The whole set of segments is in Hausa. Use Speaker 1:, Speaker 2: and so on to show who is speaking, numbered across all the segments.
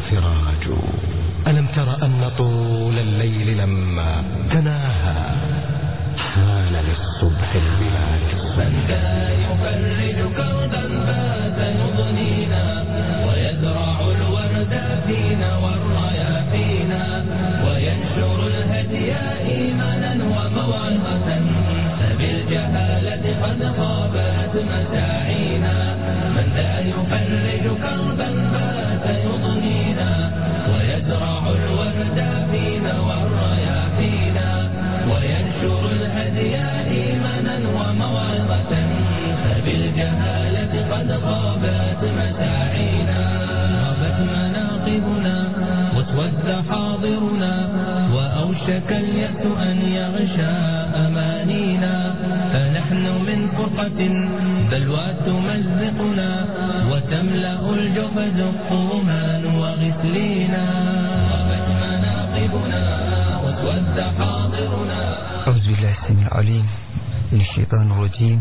Speaker 1: سراج ألم تر أن طول الليل لما تناهى حان للصبح البلاد
Speaker 2: لا يفرج كربا بات يضنينا ويزرع الورد فينا والرياحينا وينشر الهدي إيمانا وموعظة فبالجهالة قد خابت مساعينا من لا يفرج كربا بات يضنينا ويزرع الورد فينا والرياحينا وينشر الهدي إيمانا وموعظة فبالجهالة قد خابت مساعينا غابت مناقبنا واسود حاضرنا وأوشك اليأس أن يغشى أمانينا فنحن من فرقة بلوى تمزقنا وتملأ الجحد الطومان وغسلينا غابت مناقبنا واسود حاضرنا
Speaker 3: أعوذ بالله السميع العليم من الشيطان الرجيم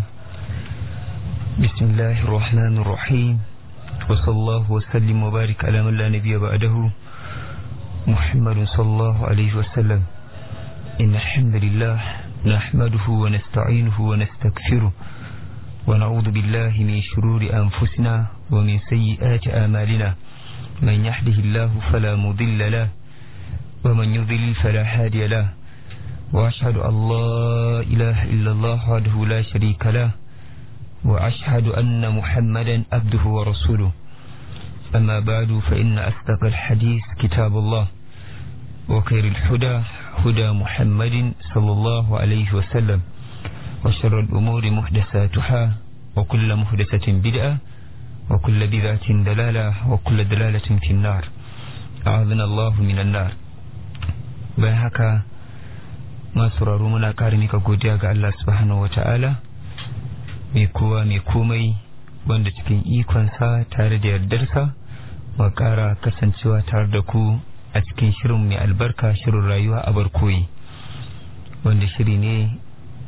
Speaker 3: بسم الله الرحمن الرحيم وصلى الله وسلم وبارك على من لا نبي بعده محمد صلى الله عليه وسلم إن الحمد لله نحمده ونستعينه ونستغفره ونعوذ بالله من شرور أنفسنا ومن سيئات آمالنا من يحده الله فلا مضل له ومن يضلل فلا هادي له وأشهد أن لا إله إلا الله وحده لا شريك له وأشهد أن محمدا عبده ورسوله أما بعد فإن أصدق الحديث كتاب الله وخير الهدى هدى محمد صلى الله عليه وسلم وشر الأمور محدثاتها وكل محدثة بدعة وكل بدعة دلالة وكل دلالة في النار أعاذنا الله من النار بهك masu raro muna ƙara mika godiya ga Allah subhanahu wa ta'ala mai kowa mai komai wanda cikin ikonsa tare da yardarsa ma ƙara kasancewa tare da ku a cikin shirin mai albarka shirin rayuwa a barkoyi wanda shiri ne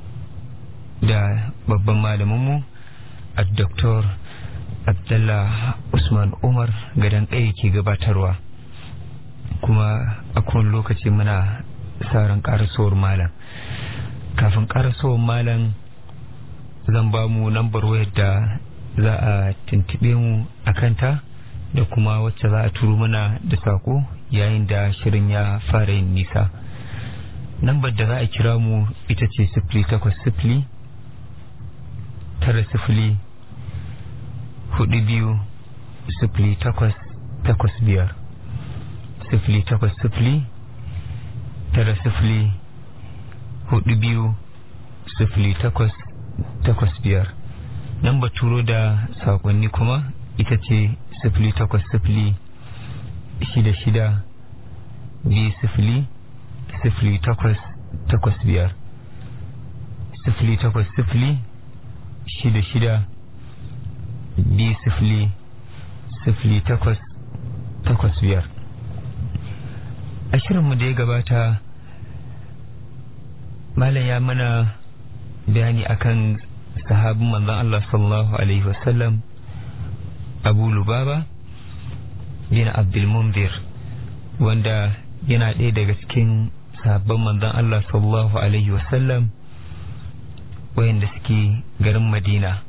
Speaker 3: da babban malaminmu a Dr. Abdullah Usman Umar gadon ɗaya ke gabatarwa kuma a kowane lokaci muna saran karasowar malam kafin karasowar malam zan ba mu lambar wayar da za a tuntube mu a kanta da kuma wacce za a turo mana da sako yayin da shirin ya fara yin nisa lambar da za a kira mu ita ce sifili takwas sifili tara sifili hudu biyu sifili takwas takwas biyar sifili takwas sifili tara sifili hudu biyu sifili takwas takwas biyar nan ba turo da sakonni kuma ita ce sifili takwas sifili shida shida biyu sifili sifili takwas takwas biyar sifili takwas sifili shida shida biyu sifili sifili takwas takwas biyar a shirinmu da ya gabata malam ya mana bayani akan sahabin manzon Allah sallallahu alaihi wasallam Abu Lubaba bin Abdul Munzir wanda yana ɗaya daga cikin sahabban manzon Allah sallallahu alaihi wasallam wayanda suke garin Madina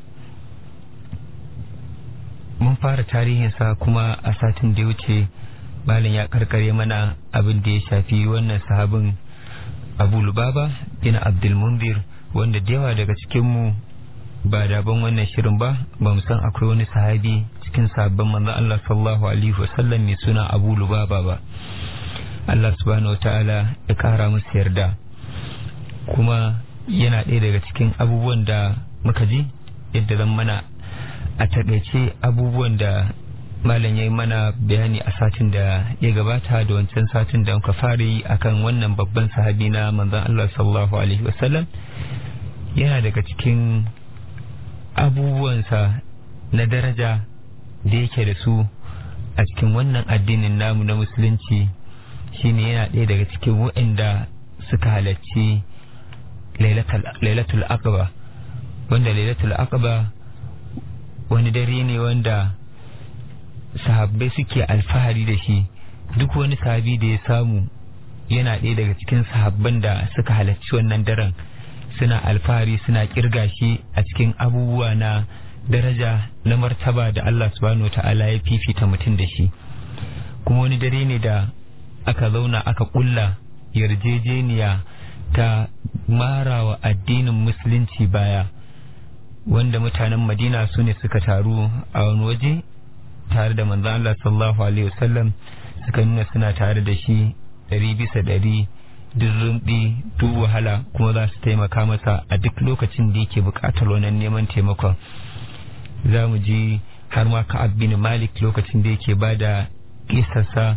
Speaker 3: mun fara tarihinsa kuma a satin da ya wuce malam ya karkare mana abin da ya shafi wannan sahabin abu lubaba bin abdulmundir wanda da yawa daga cikinmu ba daban wannan shirin ba ba mu san akwai wani sahabi cikin sahabban manzon Allah sallallahu alaihi wasallam mai suna abu lubaba ba Allah subhanahu wataala ya kara musu yarda kuma yana ɗaya daga cikin abubuwan da muka ji yadda zan mana a taƙaice abubuwan da malam ya yi mana bayani a satin da ya gabata da wancan satin da muka fara yi akan wannan babban sahabi na manzon Allah sallallahu alaihi wasallam yana daga cikin abubuwansa na daraja da yake da su a cikin wannan addinin namu na musulunci shine yana ɗaya daga cikin waɗanda suka halarci lailatul aqaba wanda lailatul aqaba wani dare ne wanda sahabbai suke alfahari da shi duk wani sahabi da ya samu yana ɗaya daga cikin sahabban da suka halarci wannan daren suna alfahari suna kirga shi a cikin abubuwa na daraja na martaba da Allah subhanahu wa ta'ala ya fifita mutum da shi kuma wani dare ne da aka zauna aka kulla yarjejeniya ta marawa addinin musulunci baya wanda mutanen madina su ne suka taru a wani waje tare da manzan Allah sallallahu alaihi wasallam suka nuna suna tare da shi ɗari bisa ɗari duk rumbi duk wahala kuma za su taimaka masa a duk lokacin da yake buƙatar wannan neman taimakon za mu ji har ma ka'ab bin malik lokacin da yake ba da kisarsa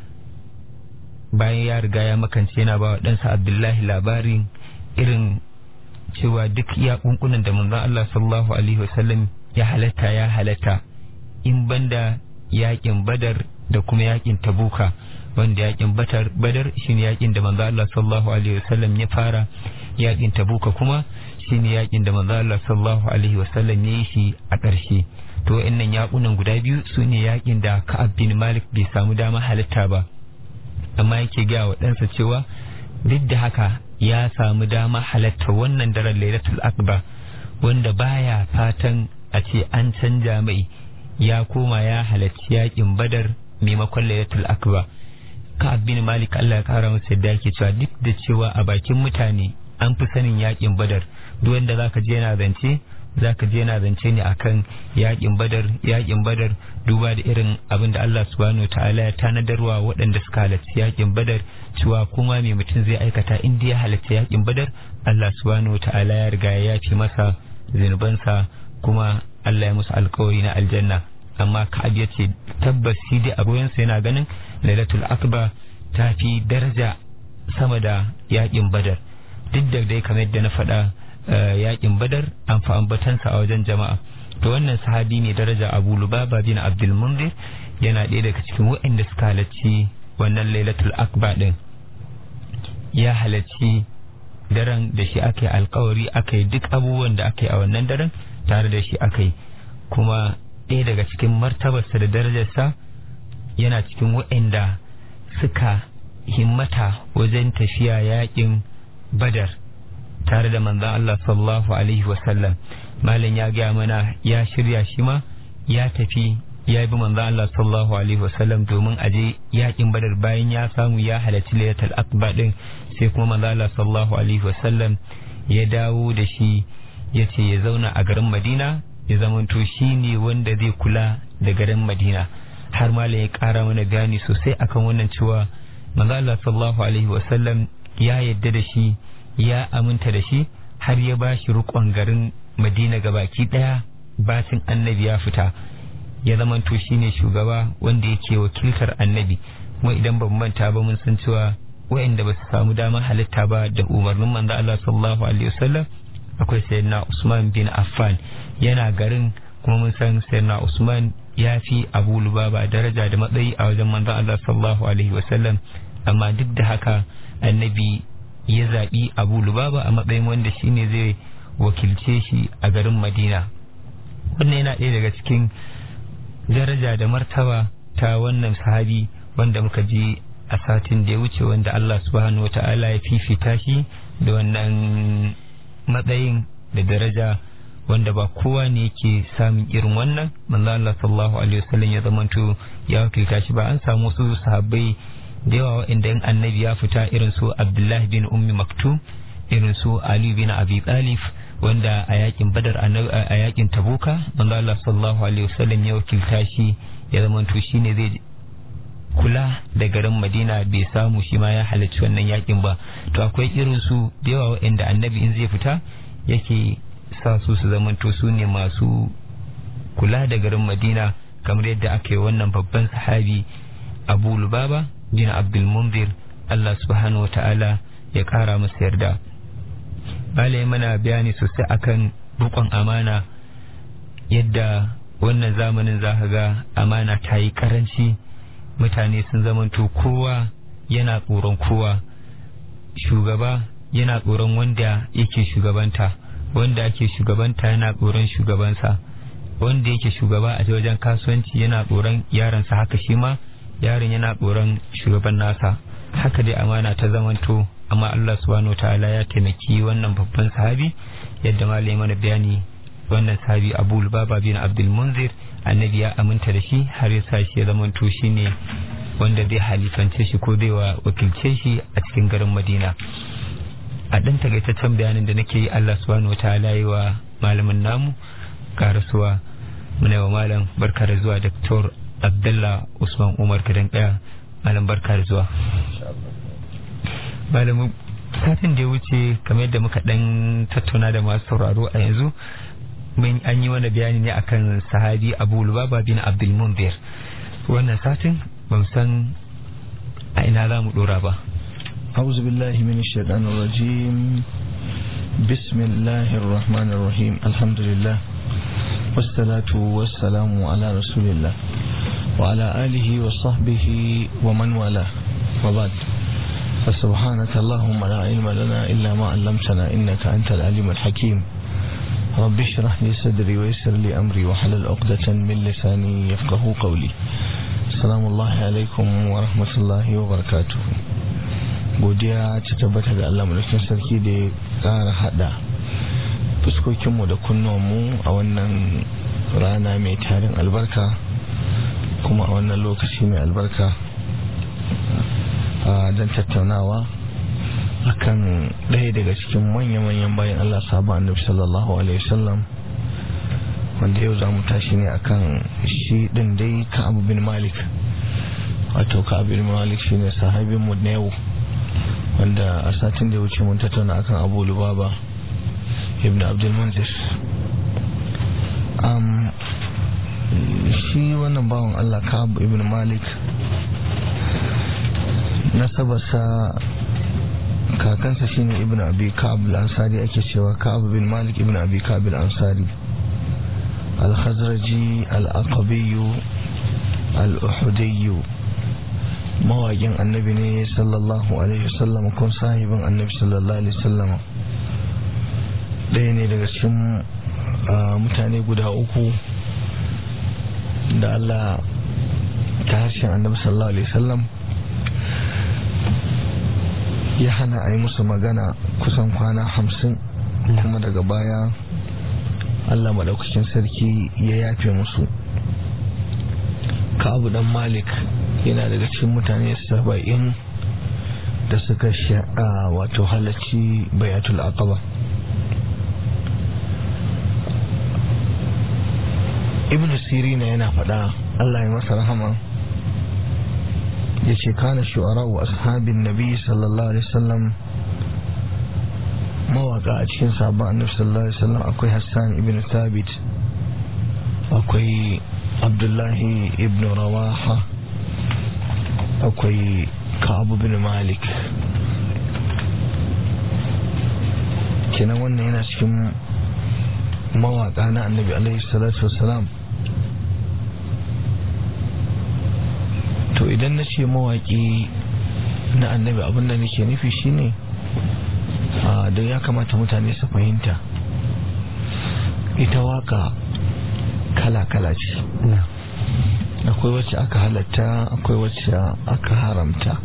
Speaker 3: bayan ya riga ya makance yana ba wa ɗansa abdullahi labarin irin cewa duk iya kunkunan da manzon Allah sallallahu alaihi wasallam ya halatta ya halatta in banda yakin badar da kuma yakin tabuka wanda yakin badar badar shine yakin da manzon Allah sallallahu alaihi wasallam ya fara yakin tabuka kuma shine yakin da manzon Allah sallallahu alaihi wasallam ya yi shi a ƙarshe to wa'annan yakunan guda biyu sune yakin da Ka'ab bin Malik bai samu dama halatta ba amma yake ga wa ɗansa cewa duk da haka ya samu dama halatta wannan daren lailatul akbar wanda baya fatan a ce an canja mai ya koma ya halarci yakin badar maimakon lailatul akbar ka bin malik Allah ya kara masa yadda yake cewa duk da cewa a bakin mutane an fi sanin yakin badar duk wanda zaka je yana zance zaka je yana zance ne akan yakin badar yakin badar duba da irin abin da Allah subhanahu ta'ala ya tanadarwa waɗanda suka halarci yakin badar cewa kuma me mutum zai aikata in ya halarci yakin badar Allah subhanahu ta'ala ya riga ya yafe masa zunubansa kuma Allah ya musu alkawari na aljanna amma Ka'ab ya ce tabbas shi dai a ruwansa yana ganin Lailatul Akbar ta fi daraja sama da yakin badar duk da dai kamar yadda na faɗa yakin badar an fa ambatansa a wajen jama'a to wannan sahabi ne daraja abu lubaba bin abdul munzir yana ɗaya daga cikin waɗanda suka halarci wannan lailatul akba din ya halarci daren da shi aka yi alkawari aka yi duk abubuwan da aka yi a wannan daren tare da shi aka yi kuma ɗaya daga cikin martabarsa da darajarsa yana cikin waɗanda suka himmata wajen tafiya yakin badar tare da manzan Allah sallallahu alaihi wasallam malam ya gaya mana ya shirya shi ma ya tafi ya bi manzan Allah sallallahu alaihi wasallam domin aje yakin badar bayan ya samu ya halarci layatul akbar din sai kuma manzan Allah sallallahu alaihi wasallam ya dawo da shi ya ce ya zauna a garin Madina ya zamanto shi ne wanda zai kula da garin Madina har malam ya kara mana gani sosai akan wannan cewa manzan Allah sallallahu alaihi wasallam ya yadda da shi ya aminta da shi har ya ba shi rukon garin madina baki daya bacin annabi ya fita ya zamanto shi ne shugaba wanda yake wakiltar annabi kuma idan ban manta ba mun san cewa wa'anda ba su samu damar halitta ba da umarnin manzo Allah sallallahu alaihi wasallam akwai sayyidina Usman bin Affan yana garin kuma mun san sayyidina Usman ya fi Abu Lubaba daraja da matsayi a wajen manzo Allah sallallahu alaihi wasallam amma duk da haka annabi ya zaɓi abu lubaba a matsayin wanda shi ne zai wakilce shi a garin madina wannan yana ɗaya daga cikin daraja da martaba ta wannan sahabi wanda muka ji a satin da ya wuce wanda Allah subhanahu wa ta'ala ya fifita shi da wannan matsayin da daraja wanda ba kowa ne yake samun irin wannan manzo Allah sallallahu alaihi wasallam ya zamanto ya wakilta shi ba an samu wasu sahabbai da yawa waɗanda in annabi ya fita irin su abdullah bin ummi maktum irin su ali bin abi talib wanda a yakin badar a yakin tabuka manzo Allah sallallahu alaihi wasallam ya wakilta shi ya zamanto shine zai kula da garin madina bai samu shi ma ya halarci wannan yakin ba to akwai irin su da yawa waɗanda annabi in zai fita yake sa su su zamanto su ne masu kula da garin madina kamar yadda aka yi wannan babban sahabi abu lubaba bin abdul munzir Allah subhanahu wa ta'ala ya kara masa yarda bala mana bayani sosai akan rukon amana yadda wannan zamanin za ga amana ta yi karanci mutane sun zamanto kowa yana tsoron kowa shugaba yana tsoron wanda yake shugabanta wanda ake shugabanta yana tsoron shugabansa wanda yake shugaba a wajen kasuwanci yana tsoron yaransa haka shi ma yaron yana tsoron shugaban nasa haka dai amana ta zamanto amma Allah subhanahu ta'ala ya taimaki wannan babban sahabi yadda malai mana bayani wannan sahabi Abu Lubaba bin Abdul Munzir annabi ya aminta da shi har ya sa shi ya zamanto shine wanda zai halifance shi ko zai wakilce shi a cikin garin Madina a ɗan takaitaccen bayanin da nake yi Allah subhanahu wa ta'ala yi wa malamin namu karasuwa muna wa malam barka da zuwa Dr. Abdullah Usman Umar Kadan Kaya malam barka da zuwa malamin satin da ya wuce kamar yadda muka ɗan tattauna da masu sauraro a yanzu mun an yi wani bayani ne akan sahabi Abu Lubaba bin Abdul Munzir wannan satin ban san a ina za mu dora ba
Speaker 4: أعوذ بالله من الشيطان الرجيم بسم الله الرحمن الرحيم الحمد لله والصلاة والسلام على رسول الله وعلى آله وصحبه ومن والاه وبعد فسبحانك اللهم لا علم لنا إلا ما علمتنا إنك أنت العليم الحكيم رب اشرح لي صدري ويسر لي أمري وحلل عقدة من لساني يفقه قولي السلام الله عليكم ورحمة الله وبركاته godiya ta tabbata ga Allah mulkin sarki da ya ƙara hada fuskokinmu da kunnuwanmu a wannan rana mai tarin albarka kuma a wannan lokaci mai albarka don tattaunawa akan ɗaya daga cikin manya-manyan bayan Allah sabu annabi sallallahu alaihi wasallam wanda yau za mu tashi ne akan shi ɗin dai ka abu bin malik wato ka abu bin malik shine sahabinmu na yau wanda a satin da ya wuce mun tattauna akan abu lubaba ibn abdul munzir um, shi wannan bawan allah ka'ab ibn malik nasabarsa kakansa shine ibn abi ka'ab al-ansari ake cewa ka'ab bin malik ibn abi ka'ab al-ansari al-khazraji al-aqabi al-uhudiyyu mawaƙin annabi ne sallallahu alaihi wasallam kun sahibin annabi sallallahu alaihi wasallam ɗaya ne daga cikin mutane guda uku da Allah ta harshen annabi sallallahu alaihi wasallam ya hana a yi musu magana kusan kwana hamsin kuma daga baya Allah maɗaukacin sarki ya yafe musu ka abu dan malik yana daga cikin mutane saba'in da suka sha'a wato halarci bayatul aqaba ibn sirina yana faɗa Allah ya masa rahama ya ce kana shu'ara wa ashabin nabi sallallahu alaihi wasallam mawaka a cikin sabon annabi sallallahu alaihi wasallam akwai hassan ibn thabit akwai abdullahi ibn rawaha akwai kabu bin malik kenan wannan yana cikin mawaka na annabi alaihi salatu wasalam to idan na ce mawaki na annabi abinda nake nufi shine da ya kamata mutane su fahimta ita waka kala-kala ce akwai wacce aka halatta akwai wacce aka haramta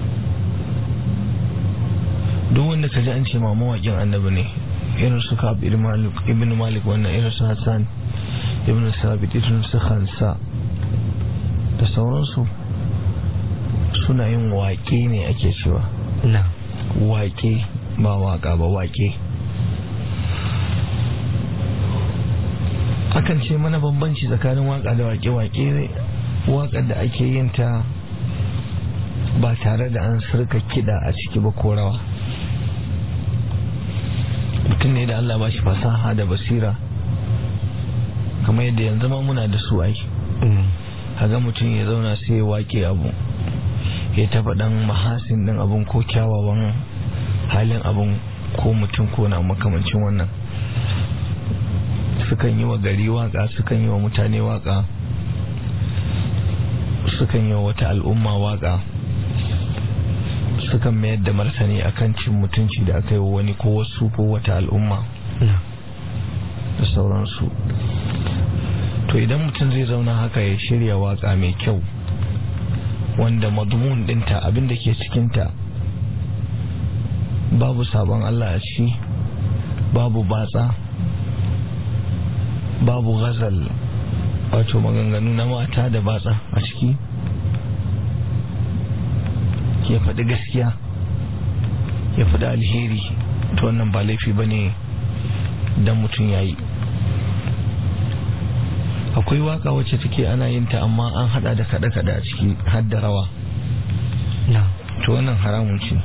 Speaker 4: duk wanda ka ji an ce ma mawaƙin annabi ne irin su kab ibn malik wannan irin su hassan ibn sabit irin su hansa da sauransu suna yin waƙe ne ake cewa waƙe ba waƙa ba waƙe akan ce mana bambanci tsakanin waƙa da waƙe-waƙe waƙar da ake yin ta ba tare da an sirka kiɗa a ciki ba ko rawa mutum ne da Allah ba shi fasaha da basira kamar yadda yanzu ma muna da su ai haga mutum ya zauna sai ya wake abu ya taba dan mahasin din abun ko kyawawan halin abun ko mutum ko na makamancin wannan sukan yi wa gari waka sukan yi wa mutane waka sukan yi wa wata al'umma waka sukan mayar da martani akan cin mutunci da aka yi wa wani ko wasu ko wata al'umma da sauransu to idan mutum zai zauna haka ya shirya waka mai kyau wanda madmun dinta abinda ke cikinta babu sabon Allah a ciki babu batsa babu ghazal wato maganganu na mata da batsa a ciki ya faɗi gaskiya ya faɗi alheri to wannan ba laifi ba ne don mutum ya yi akwai waka wacce take ana yin ta amma an hada da kaɗe-kaɗe a ciki har da rawa to wannan haramun ce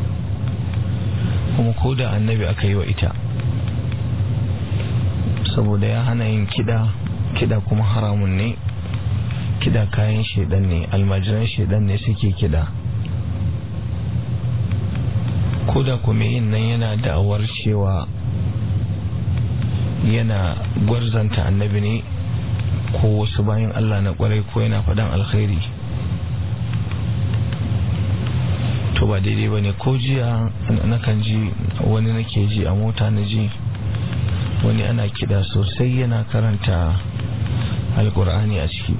Speaker 4: kuma ko da annabi aka yi wa ita saboda ya hana yin kiɗa kiɗa kuma haramun ne kiɗa kayan shaidan ne almajiran shaidan ne suke kiɗa ko da kuma yin nan yana da'awar cewa yana gwarzanta annabi ne ko wasu bayan Allah na kwarai ko yana faɗan alkhairi to ba daidai ba ne ko jiya nakan ji wani nake ji a mota na ji wani ana kiɗa sosai yana karanta alkur'ani a ciki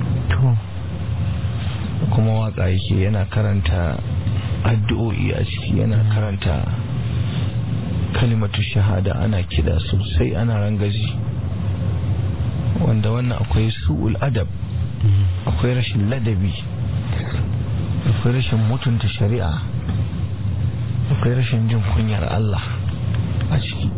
Speaker 4: kuma waka yake yana karanta addu'o'i a ciki yana karanta kalimatu shahada ana kiɗa sosai ana rangaji wanda wannan akwai su'ul adab akwai rashin ladabi akwai rashin mutunta shari'a akwai rashin jin kunyar Allah a ciki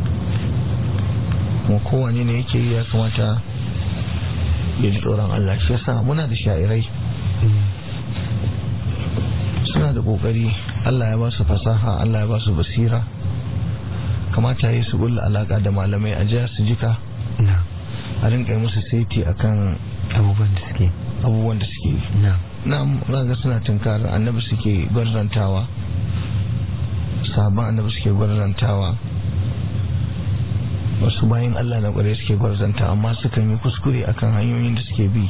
Speaker 4: kuma kowane ne yake yi ya kamata ya ji tsoron Allah shi yasa muna da sha'irai suna da kokari Allah ya ba su fasaha Allah ya ba su basira kamata yi su bulla alaka da malamai a jiya su jika a rinka musu saiti akan
Speaker 3: abubuwan da suke
Speaker 4: abubuwan da suke na ga suna tunkarar annabi suke gwarzantawa sabon annabi suke gwarzantawa wasu bayan Allah na kware suke gwarzanta amma sukan yi kuskure akan hanyoyin da suke bi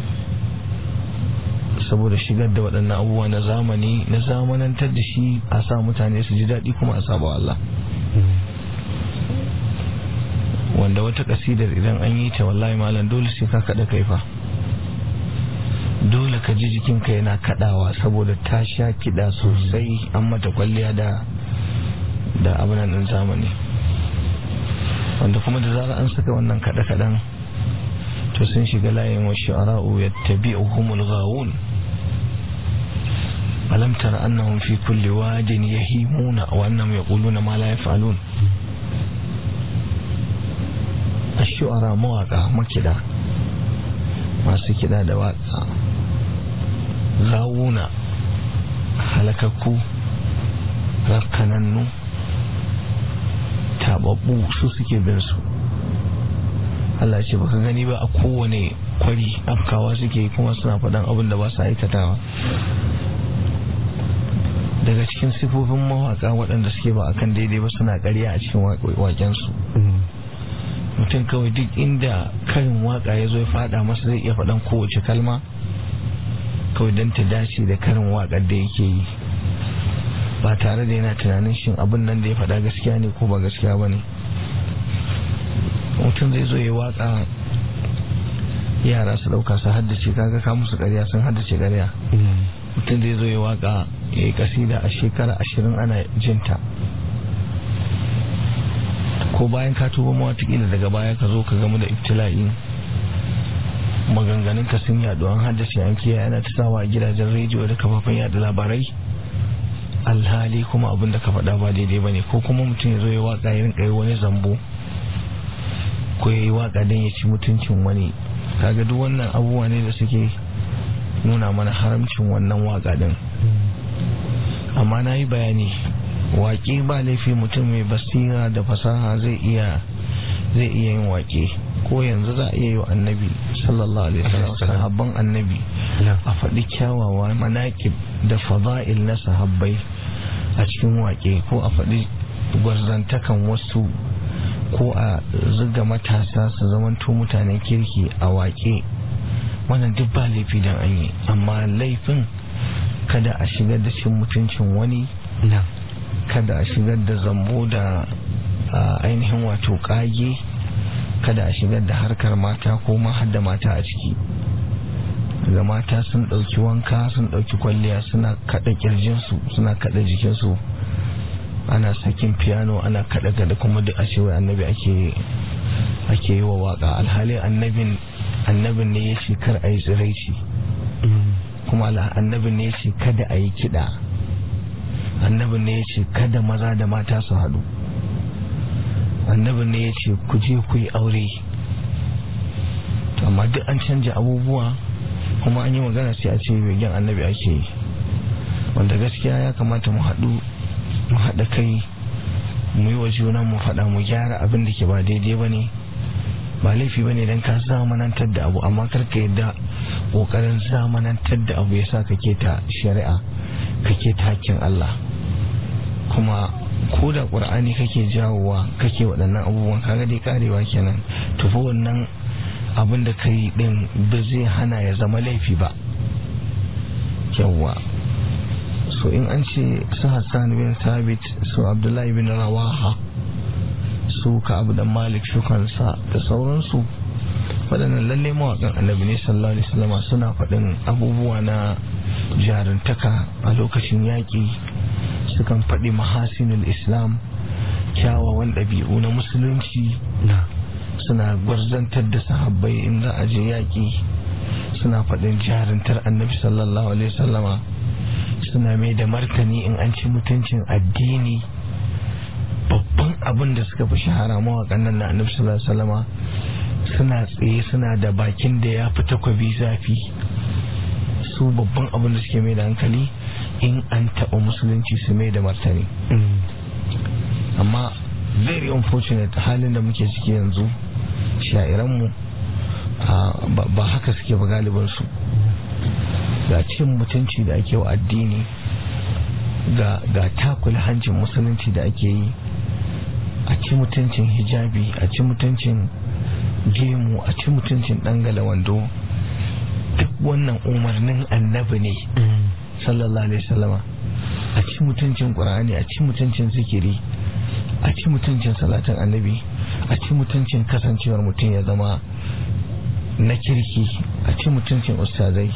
Speaker 4: saboda shigar da waɗannan abubuwa na zamani na zamanantar da shi a sa mutane su ji daɗi kuma a saba Allah wanda wata kasidar idan an yi ta wallahi malam dole sai ka kaɗa kaifa dole ka ji jikinka yana kaɗawa saboda ta sha kiɗa sosai an mata kwalliya da da abinan ɗin zamani wanda kuma da zarar an saka wannan kaɗe-kaɗen to sun shiga layin wa shi'ara'u yattabi'uhumul ghawun alam tara annahum fi kulli wadin yahimuna wa annahum yaquluna ma la yaf'alun ashu'ara mawaka makida masu kida da waka ghawuna halakakku rakkanannu tababbu su suke bin su Allah ce baka gani ba a kowane kwari afkawa suke kuma suna faɗan abin da ba su aikatawa daga cikin sifofin mawaka waɗanda suke ba akan daidai ba suna ƙarya a cikin waƙensu mutum kawai duk inda karin waka ya zo ya faɗa masa zai iya faɗan kowace kalma kawai don ta dace da karin waƙar da yake yi ba tare da yana tunanin shin abin nan da ya faɗa gaskiya ne ko ba gaskiya ba ne mutum zai zo ya waka yara su ɗauka su haddace kaga ka musu ƙarya sun haddace ƙarya mutum zai zo ya waka ya yi kasida a shekara ashirin ana jinta ko bayan ka tuba ma watakila daga baya ka zo ka gamu da ibtila'i maganganun ka sun yaɗu an haddace an kiyaye ana ta sawa a gidajen rediyo da kafafen yada labarai alhali kuma abin da ka faɗa ba daidai ba ne ko kuma mutum ya zo ya waka ya rinka yi wani zambo ko ya yi waka don ya ci mutuncin wani kaga duk wannan abubuwa ne da suke nuna mana haramcin wannan waka din amma na yi bayani waƙe ba laifi mutum mai basira da fasaha zai iya zai iya yin waƙe ko yanzu za a iya yi wa annabi sallallahu alaihi wasallam sahabban annabi a faɗi kyawawa manakib da fada'il na sahabbai a cikin waƙe ko a faɗi gwarzantakan wasu ko a zuga matasa su zamanto mutanen kirki a waƙe wannan duk ba laifi don an yi amma laifin kada a shigar da cin mutuncin wani kada a shigar da zambo da ainihin wato ƙage kada a shigar da harkar mata ko ma har da mata a ciki ga mata sun ɗauki wanka sun ɗauki kwalliya suna kaɗa ƙirjinsu suna kaɗa jikinsu ana sakin piano ana kaɗa kaɗa kuma duk a ce wai annabi ake ake yi wa waka alhali annabin annabin ne ya ce kar a yi tsiraici kuma annabin ne ya ce kada a yi kiɗa annabin ne ya ce kada maza da mata su haɗu annabin ne ya ce ku je ku yi aure amma duk an canja abubuwa kuma an yi magana sai a ce begen annabi ake yi wanda gaskiya ya kamata mu haɗu mu haɗa kai mu yi wa juna mu faɗa mu gyara abin da ke ba daidai ba ne ba laifi ba ne don ka zamanantar da abu amma karka yadda ƙoƙarin zamanantar da abu ya sa ka keta shari'a ka keta hakkin Allah kuma ko da ƙur'ani kake jawowa kake waɗannan abubuwan kaga dai karewa kenan tufa wannan abin da ka yi ɗin ba zai hana ya zama laifi ba yawwa so in an ce su hassan bin sabit su abdullahi bin rawaha su ka abu da malik shukansa da sauransu waɗannan lalle mawaƙan annabi ne sallallahu alaihi wasallam suna faɗin abubuwa na jarintaka a lokacin yaƙi sukan faɗi mahasinul islam kyawawan ɗabi'u na musulunci suna gwarzantar da sahabbai in za a je yaƙi suna faɗin jarintar annabi sallallahu alaihi wasallama suna mai da martani in an ci mutuncin addini babban abin da suka fi shahara mawaƙan nan na annabi sallallahu alaihi wasallama suna tsaye suna da bakin da ya fi takwabi zafi su babban abin da suke mai da hankali in an taɓa musulunci su mai da martani amma very unfortunate halin da muke ciki yanzu sha'iranmu ba haka suke ba galibinsu ga cin mutunci da ake wa addini ga takula hancin musulunci da ake yi a ci mutuncin hijabi a ci mutuncin gemu a ci mutuncin dangala wando duk wannan umarnin annabi ne sallallahu alaihi wasallama a ci mutuncin qur'ani a ci mutuncin zikiri a ci mutuncin salatin annabi a ci mutuncin kasancewar mutum ya zama na kirki a ci mutuncin ustazai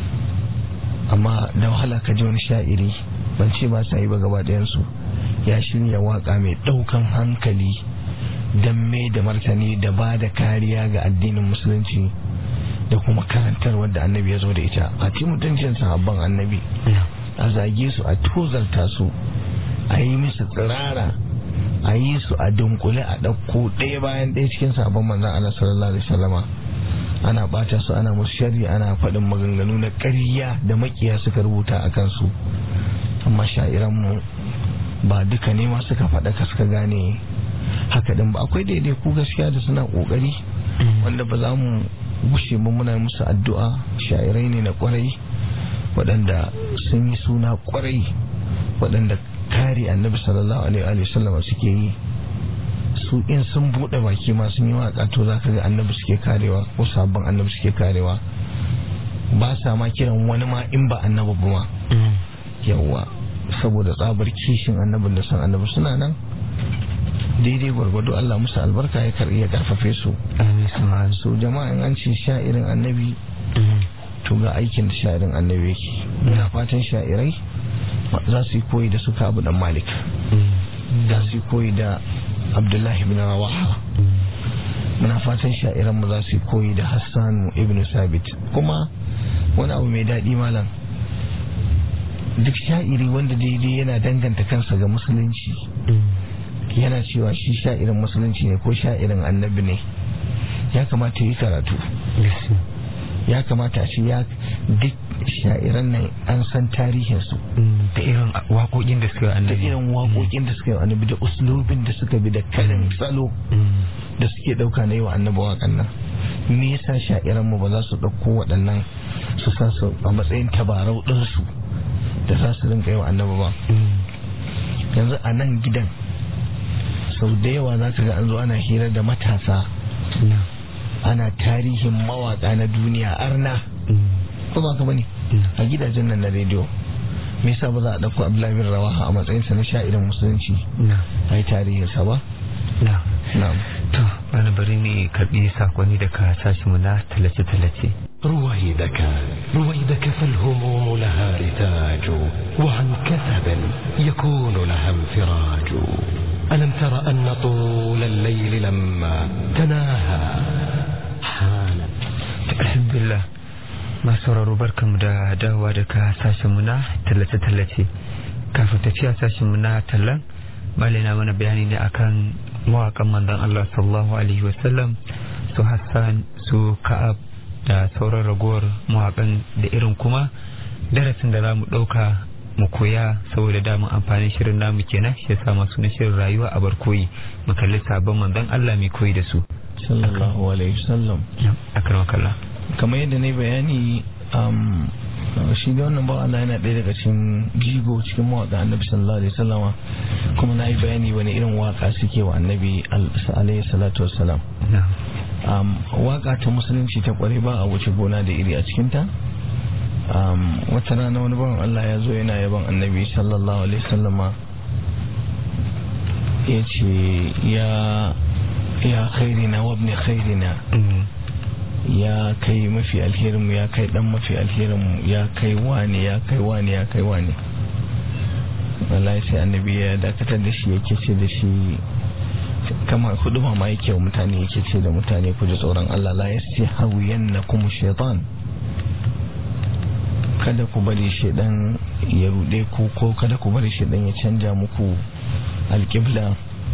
Speaker 4: amma da wahala ka ji wani sha'iri ban ce ba sa yi ba gaba ɗayansu ya shirya waka mai ɗaukan hankali don mai da martani da ba da kariya ga addinin musulunci da kuma karantar wadda annabi ya zo da ita a ci mutuncin sahabban annabi a zage su a tozarta su a yi musu tsirara a yi su a dunkule a ɗauko ɗaya bayan ɗaya cikin sabon manzan Allah sallallahu alaihi wasallama ana ɓata su ana musu shari ana faɗin maganganu na ƙarya da makiya suka rubuta a kansu amma sha'iranmu ba duka ne ma suka faɗa ka suka gane haka ɗin ba akwai daidai ku gaskiya da suna ƙoƙari wanda ba za mu gushe mu muna musu addu'a sha'irai ne na ƙwarai waɗanda sun yi suna ƙwarai waɗanda kare annabi sallallahu alaihi wasallam suke yi su in sun bude baki ma sun yi waka to zaka ga annabi suke karewa ko sabon annabi suke karewa ba sa ma kiran wani ma in ba annabi ba ma yawa saboda tsabar kishin annabin da san annabi suna nan daidai gwargwado Allah musu albarka ya karbi ya karfafe su so jama'a in an ce sha'irin annabi to ga aikin da sha'irin annabi yake ina fatan sha'irai za su yi koyi da suka abu dan malik za su yi koyi da abdullahi bin rawaha muna fatan sha'iran mu za su yi koyi da hassan ibn sabit kuma wani abu mai daɗi malam duk sha'iri wanda daidai yana danganta kansa ga musulunci yana cewa shi sha'irin musulunci ne ko sha'irin annabi ne ya kamata yi karatu ya kamata shi ya duk sha'iran nan an san tarihinsu
Speaker 3: da irin waƙoƙin da suka yi
Speaker 4: da
Speaker 3: annabi
Speaker 4: irin waƙoƙin da suka yi annabi da uslubin da suka bi da karin salo da suke ɗauka na yi wa annabi waƙan nan me yasa sha'iran mu ba za su ɗauko waɗannan su sa su a matsayin tabarau ɗinsu da za su rinka yi wa annabi ba yanzu a nan gidan sau da yawa za ka ga an zo ana hira da matasa ana tarihin mawaƙa na duniya arna ko ba ka bane a gidajen nan na rediyo me yasa ba za a ɗauko abdullahi bin rawaha a matsayinsa na sha'irin musulunci a yi tarihinsa ba
Speaker 3: na
Speaker 4: na'am
Speaker 3: to bana bari ne karbi sakonni daga sashinmu na tallace-tallace
Speaker 1: رويدك رويدك فالهموم لها رتاج وعن كثب يكون لها انفراج ألم تر أن طول الليل لما تناهى حان
Speaker 3: alhamdulillah masu sauraro barkamu da dawowa daga sashenmu na tallace-tallace kafin tafiya sashenmu na tallan malai na mana bayani ne akan mawakan manzon Allah sallallahu alaihi wasallam su Hassan su Ka'ab da sauran ragowar mawakan da irin kuma darasin da za mu ɗauka mu koya saboda damun amfanin shirin namu kenan shi yasa masu na shirin rayuwa a barkoyi mu kalli sabon manzon Allah mai koyi da su
Speaker 4: sallallahu alaihi wasallam
Speaker 3: akramakallah
Speaker 4: kamar yadda na yi bayani um, shi da wannan bawa Allah yana ɗaya daga cikin jigo cikin mawaƙa annabi sallallahu alaihi wasallama kuma na yi bayani wani irin waka suke wa annabi alaihi salatu wassalam um, waka ta musulunci ta kware ba a wuce gona da iri a cikinta um, wata rana wani bawan Allah ya zo yana yaban annabi sallallahu alaihi wasallama ya ce ya ya khairina wabni khairina ya kai mafi alherinmu ya kai dan mafi alherinmu ya kai wani ya kai wani ya kai wani wallahi sai annabi ya dakatar da shi yake ce da shi kama hudu ma yake wa mutane yake ce da mutane ku ji tsoron Allah la yasti hawiyannakum shaytan kada ku bari shedan ya rude ku ko kada ku bari shedan ya canja muku alƙibla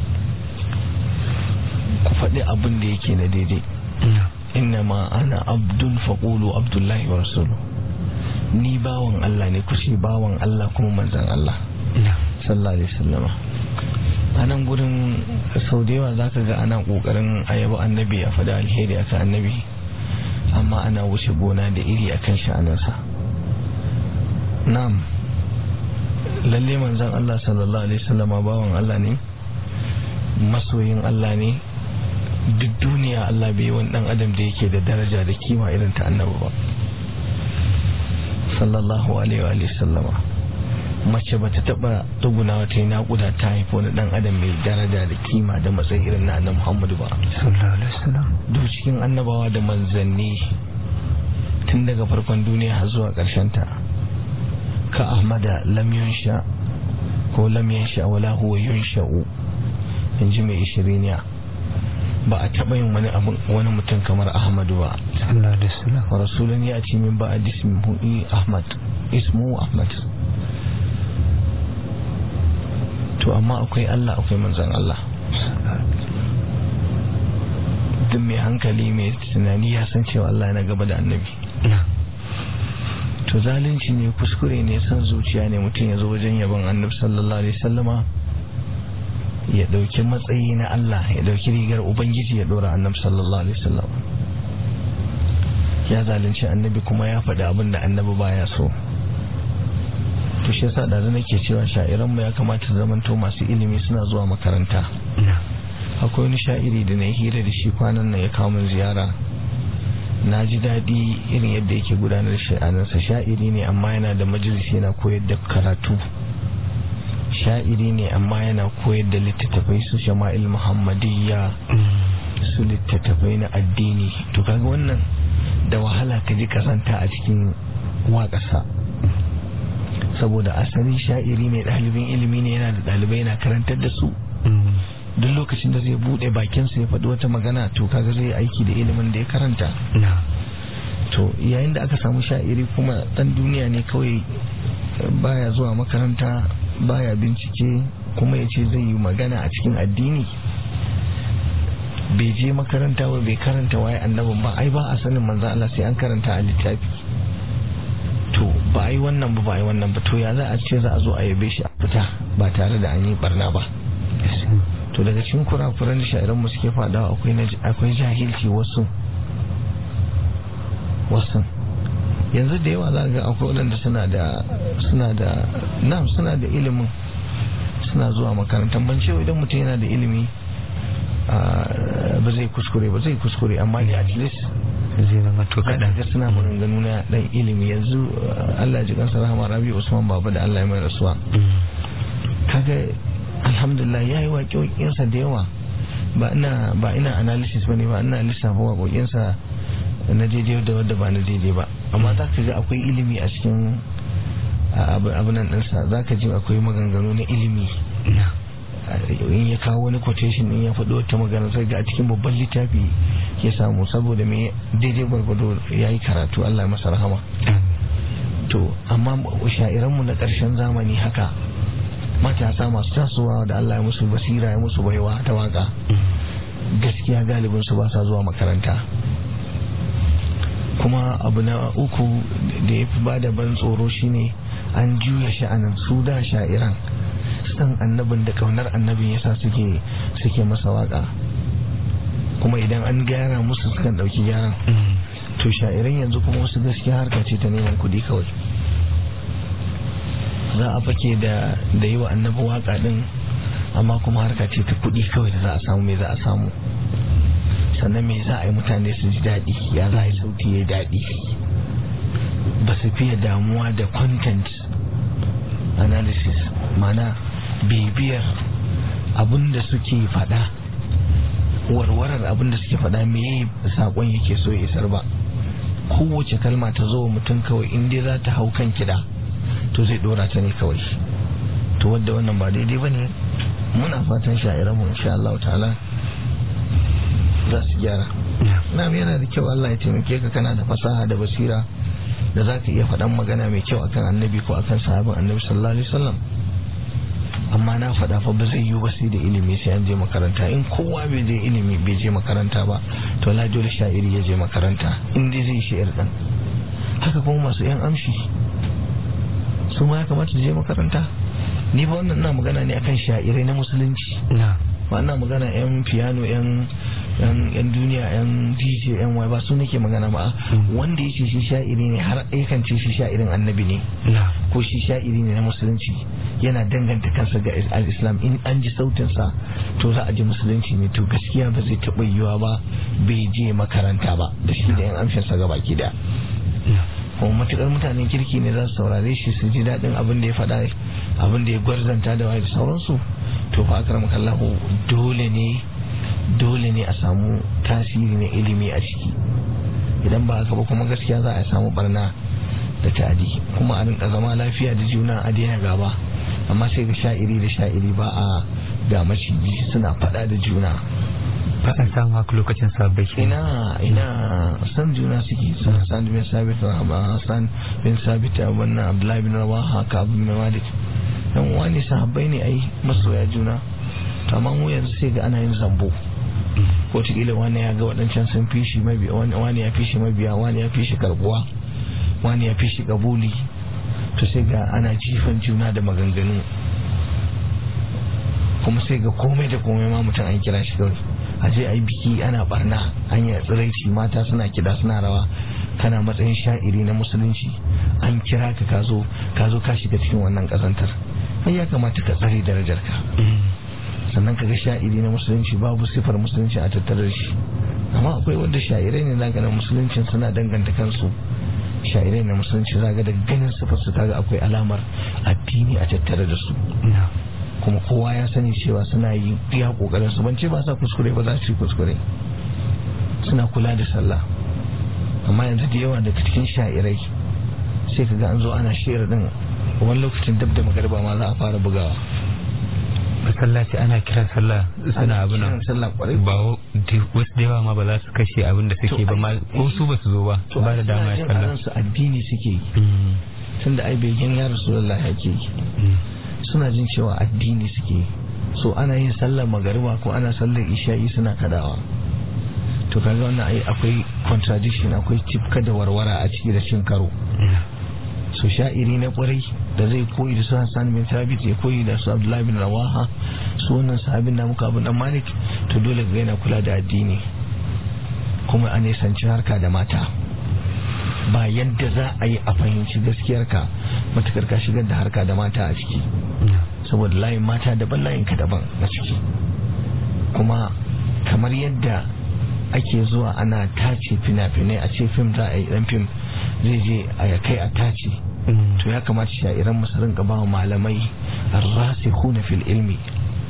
Speaker 4: ku faɗi abin da yake na daidai innama ana abdun faƙulu abdullahi wa rasulu ni bawan Allah ne kushe bawan Allah kuma manzan Allah sallallahu alaihi wasallama a nan gurin sau da yawa zaka ga ana kokarin ayaba annabi a faɗi alheri akan annabi amma ana wuce gona da iri akan sha'anarsa na'am lalle manzan Allah sallallahu alaihi wasallama bawan Allah ne masoyin Allah ne duk duniya Allah bai wani dan adam da yake da daraja da kima irin ta annabi ba sallallahu alaihi wa sallama mace bata taba tuguna ta yi naƙuda ta haifi wani dan adam mai daraja da kima da matsayi irin na annabi Muhammadu ba
Speaker 3: sallallahu alaihi wasallam
Speaker 4: duk cikin annabawa da manzanni tun daga farkon duniya har zuwa ƙarshen ta ka ahmada lam yunsha ko lam yansha wala huwa yunsha'u inji mai ishiriniya ba a taɓa yin wani abu wani mutum kamar ahmadu ba
Speaker 3: sallallahu alaihi wasallam
Speaker 4: wa rasulun ya ce min ba a dismihu ahmad ismu ahmad to amma akwai allah akwai manzan allah duk mai hankali mai tunani ya san cewa allah yana gaba da annabi to zalunci ne kuskure ne san zuciya ne mutum ya zo wajen yaban annabi sallallahu alaihi wasallama ya dauki matsayi na Allah ya dauki rigar ubangiji ya dora annabi sallallahu alaihi wasallam ya zalunci annabi kuma ya faɗi abin da annabi baya so to shi yasa da nake cewa sha'iran mu ya kamata zamanto masu ilimi suna zuwa makaranta akwai wani sha'iri da na hira da shi kwanan nan ya kawo min ziyara na ji daɗi irin yadda yake gudanar da sha'anarsa sha'iri ne amma yana da majalisi yana koyar da karatu sha'iri ne amma yana koyar da littattafai su shama'il muhammadiyya su littattafai na addini to kaga wannan da wahala ka ji kasanta a cikin waƙasa saboda asali sha'iri ne ɗalibin ilimi ne yana da ɗalibai yana karantar da su duk lokacin da zai buɗe bakinsa ya faɗi wata magana to kaga zai aiki da ilimin da ya karanta to yayin da aka samu sha'iri kuma ɗan duniya ne kawai baya zuwa makaranta baya bincike kuma ya ce zai yi magana a cikin addini bai je makaranta ba bai karanta waye annabin ba ai ba a sanin manzo Allah sai an karanta a littafi to ba ai wannan ba ba ai wannan ba to ya za a ce za a zo a yabe shi a fita ba tare da an yi barna ba to daga cikin kurakuran da sha'iran mu suke fadawa akwai akwai jahilci wasu wasu yanzu da yawa za ga akwai waɗanda suna da suna da na suna da ilimin suna zuwa makarantar ban cewa idan mutum yana da ilimi ba zai kuskure ba zai kuskure amma da at least
Speaker 3: zai zama to kaɗan
Speaker 4: ga suna maganganu na ɗan ilimi yanzu Allah ji kansa rahama rabi usman baba da Allah ya mai rasuwa kaga alhamdulillah ya yi waƙe-waƙensa da yawa ba ina ba ina analysis bane ba ina lissafa waƙoƙinsa na daidai da wadda ba na daidai ba amma za ka ga akwai ilimi a cikin abunan ɗinsa za ka ji akwai maganganu na ilimi in ya kawo wani quotation in ya faɗi wata magana sai ga a cikin babban littafi ya samu saboda me daidai gwargwado ya yi karatu Allah ya masa rahama to amma sha'iranmu na ƙarshen zamani haka matasa masu tasowa da Allah ya musu basira ya musu baiwa ta waka gaskiya galibin su ba sa zuwa makaranta kuma abu na uku da ya fi bada ban tsoro shine an juya sha'anin su da sha'iran san annabin da kaunar annabin yasa suke suke masa waka kuma idan an gyara musu sukan dauki gyaran to sha'iran yanzu kuma wasu gaskiya harka ce ta neman kudi kawai za a fake da da yi wa annabi waka din amma kuma harka ce ta kudi kawai da za a samu me za a samu sannan me za a yi mutane su ji daɗi ya za a yi sauti ya daɗi ba su fiye damuwa da content analysis mana bibiyar abin da suke faɗa warwarar abin da suke faɗa me saƙon yake so ya isar ba kowace kalma ta zo mutum kawai in dai za ta hau kan kiɗa to zai ɗora ta ne kawai to wadda wannan ba daidai ba ne muna fatan sha'iranmu insha Allah ta'ala za su gyara na yana da kyau Allah ya taimake ka kana da fasaha da basira da za ka iya faɗan magana mai kyau akan annabi ko akan sahabin annabi sallallahu alaihi wasallam amma na faɗa fa ba zai yiwu ba sai da ilimi sai an je makaranta in kowa bai je ilimi bai je makaranta ba to la dole sha'iri ya je makaranta in dai zai shi'ir ɗin haka kuma masu yan amshi su ma ya kamata su je makaranta ni ba wannan na magana ne akan sha'irai na musulunci ba ina magana yan piano yan yan duniya yan dj yan wai ba su nake magana ba wanda ya ce shi sha'iri ne har aikan ce shi sha'irin annabi ne ko shi sha'iri ne na musulunci yana danganta kansa ga al-islam in an ji sautinsa to za a ji musulunci ne to gaskiya ba zai taɓa yiwa ba bai je makaranta ba da shi da yan amshinsa ga baki da kuma matukar mutanen kirki ne za su saurare shi su ji daɗin abin da ya faɗa abin da ya gwarzanta da waye da sauransu to fa akram kallahu dole ne dole ne a samu tasiri na ilimi a ciki idan ba haka ba kuma gaskiya za a samu barna da ta'adi kuma a rinka zama lafiya da juna a daina gaba amma sai ga sha'iri da sha'iri ba a ga maciji suna faɗa da juna
Speaker 3: ba a samu haka lokacin sabbai
Speaker 4: ina ina san juna suke sun san bin sabit san bin sabit wannan abdullahi bin rawaha ka abu bin malik dan wani sahabbai ne ai masoya juna to amma mu yanzu sai ga ana yin zambo ko tikila wani ya ga waɗancan sun fi shi mabiya wani ya fi shi mabiya wani ya fi shi karbuwa wani ya fi shi kabuli to sai ga ana jifan juna da maganganu kuma sai ga komai da komai ma mutum an kira shi kawai a je a yi biki ana barna an yi tsiraici mata suna kida suna rawa kana matsayin sha'iri na musulunci an kira ka ka zo ka zo ka shiga cikin wannan kazantar ai ya kamata ka tsare darajar ka sannan ka ga sha'iri na musulunci babu sifar musulunci a tattare shi amma akwai wanda sha'irai ne zaka na musuluncin suna danganta kansu sha'irai na musulunci zaka da ganin sifar su kaga akwai alamar addini a tattare da su kuma kowa ya sani cewa suna yi iya kokarin su ban ce ba sa kuskure ba za su yi kuskure suna kula da sallah amma yanzu da yawa daga cikin sha'irai sai ka ga an zo ana shi'ar din wani lokacin dab da magariba ma za a fara bugawa
Speaker 3: masallaci ana kiran sallah suna abin nan
Speaker 4: sallah kwarai
Speaker 3: ba wasu da yawa ma ba za su kashe abin da suke ba ma ko su ba su zo ba ba da dama ya sallah
Speaker 4: su addini suke yi tunda ai begen ya rasulullah yake yi suna jin cewa addini suke so ana yin sallar magariba ko ana sallar isha'i suna kadawa to kaga wannan ai akwai contradiction akwai tifka da warwara a ciki da cin karo so sha'iri na kwarai da zai koyi da su Hassan bin Thabit ya koyi da su Abdullahi bin Rawaha su wannan sahabin na muka abin dan Malik to dole ga yana kula da addini kuma a nisanci harka da mata ba yadda za a yi a fahimci gaskiyarka matukar ka shigar da harka da mata a ciki saboda layin mata daban layin ka daban a ciki kuma kamar yadda ake zuwa ana tace fina-finai a ce fim za a yi dan fim zai je a kai a tace to ya kamata sha'iran masu rinka ba malamai arrasikhuna fil ilmi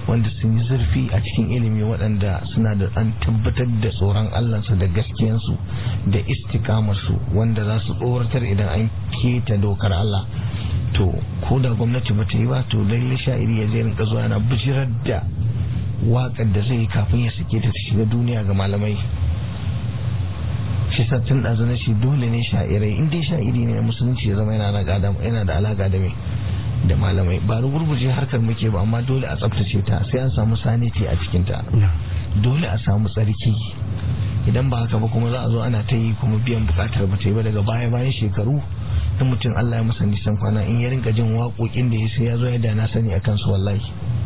Speaker 4: wanda sun yi zurfi a cikin ilimi waɗanda suna da an tabbatar da tsoron allansu da gaskiyansu da istikamarsu wanda za su tsoratar idan an keta dokar allah to ko da gwamnati ba ta yi ba to lalle sha'iri ya zai rinka zuwa yana bijirar da waƙar da zai yi kafin ya sake ta shiga duniya ga malamai shi sattin ɗazu na shi dole ne sha'irai in dai sha'iri ne na musulunci ya zama yana da alaƙa da mai da malamai ba rugurguje harkar muke ba amma dole a tsaftace ta sai an samu saniti a cikinta dole a samu tsarki idan ba haka ba kuma za a zo ana ta yi kuma biyan bukatar ba ta yi ba daga baya bayan shekaru in mutum Allah ya masa nisan kwana in ya rinka jin waƙoƙin da ya sai ya zo ya da na sani a kansu wallahi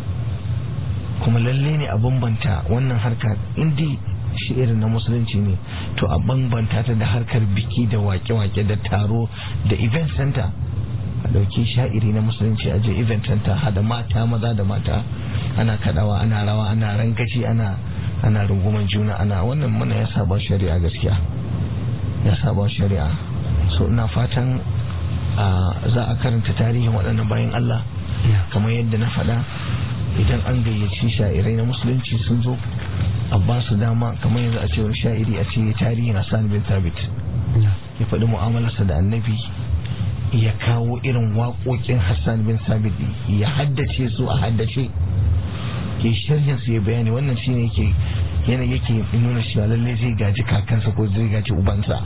Speaker 4: kuma lalle ne a bambanta wannan harka indi shi irin na musulunci ne to a bambanta ta da harkar biki da wake-wake da taro da event center a dauki sha'iri na musulunci a je event center hada mata maza da mata ana kadawa ana rawa ana rangaci ana ana runguman juna ana wannan mana ya saba shari'a gaskiya ya saba shari'a so ina fatan za a karanta tarihin waɗannan bayan Allah kamar yadda na faɗa idan an gayyaci sha'irai na musulunci sun zo a ba su dama kamar yanzu a ce wani sha'iri a ce tarihin Hassan bin Thabit ya faɗi mu'amalarsa da annabi ya kawo irin waƙoƙin Hassan bin Thabit ya haddace su a haddace ke sharhin su ya bayani wannan shine yake yana yake nuna cewa lalle zai gaji kakansa ko zai gaji ubansa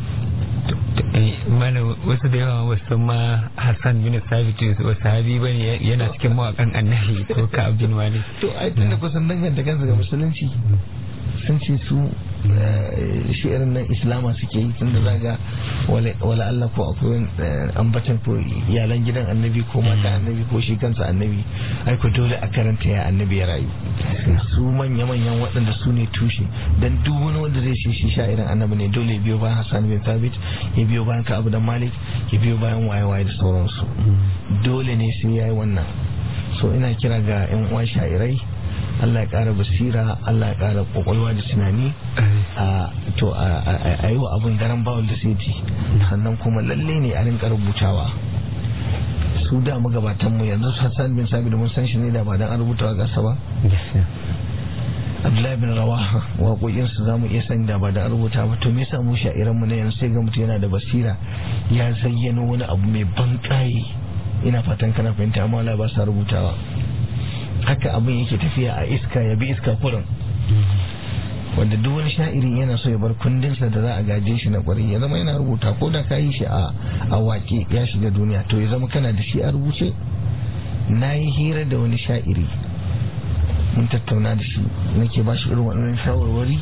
Speaker 3: mana wasu da yawa wasu ma Hassan bin Sabit wasu sahabi bane yana cikin mawakan annabi ko ka abdin malik
Speaker 4: to ai tunda kusan danganta kansa ga musulunci sun ce su shi irin nan islama suke yi tunda zaga wala Allah ko akwai ambatan ko iyalan gidan annabi ko mata annabi ko shi kansa annabi ai ko dole a karanta ya annabi ya rayu su manya manyan waɗanda su ne tushe dan duk wani wanda zai shi shi sha'irin annabi ne dole ya biyo bayan Hassan bin Thabit ya biyo bayan Ka'ab dan Malik ya biyo bayan waye waye da sauransu dole ne sai yayi wannan so ina kira ga yan uwan sha'irai Allah ya ƙara basira Allah ya ƙara ƙwaƙwalwa da tunani a to a yi wa abin garan bawul da sai sannan kuma lalle ne a rinka rubutawa su da magabatan mu yanzu Hassan bin Sabit mun san shi ne da ba dan an rubuta gasa ba Abdullahi bin Rawaha waƙoƙin su zamu iya sani da ba da an rubuta ba to me yasa mu sha'iran mu ne yanzu sai ga mutum yana da basira ya zayyano wani abu mai ban ina fatan kana fahimta amma Allah ba sa rubutawa haka abin yake tafiya a iska ya bi iska kurin wanda duk wani sha'iri yana so ya bar kundinsa da za a gaje shi na kwarai ya zama yana rubuta ko da ka yi shi a wake ya shiga duniya to ya zama kana da shi a rubuce na yi hira da wani sha'iri mun tattauna da shi nake ba shi irin waɗannan shawarwari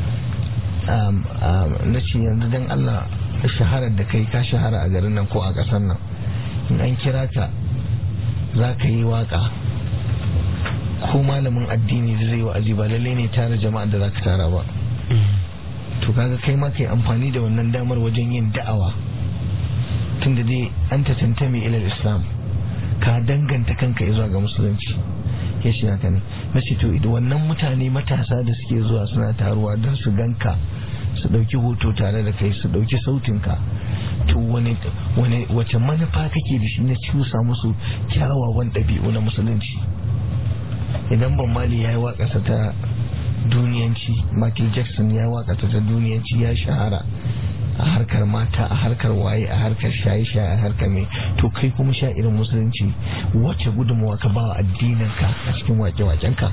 Speaker 4: na ce yanzu don Allah shaharar da kai ka shahara a garin nan ko a ƙasar nan in an kira ka za ka yi waka ko malamin addini da zai wa'azi ba lalle ne tara jama'a da zaka tara ba to kaga kai ma kai amfani da wannan damar wajen yin da'awa tunda dai an ta tantame ila islam ka danganta kanka zuwa ga musulunci ya shi haka ne na ce to idan wannan mutane matasa da suke zuwa suna taruwa don su ganka su dauki hoto tare da kai su dauki sautinka to wani wace manufa kake da shi na cusa musu kyawawan ɗabi'u na musulunci idan ban mali ya yi waƙasa ta duniyanci michael jackson ya waƙasa ta duniyanci ya shahara a harkar mata a harkar waye a harkar shaye-shaye a harkar mai to kai kuma sha irin musulunci wacce gudunmawa ka bawa addininka a cikin wake-wakenka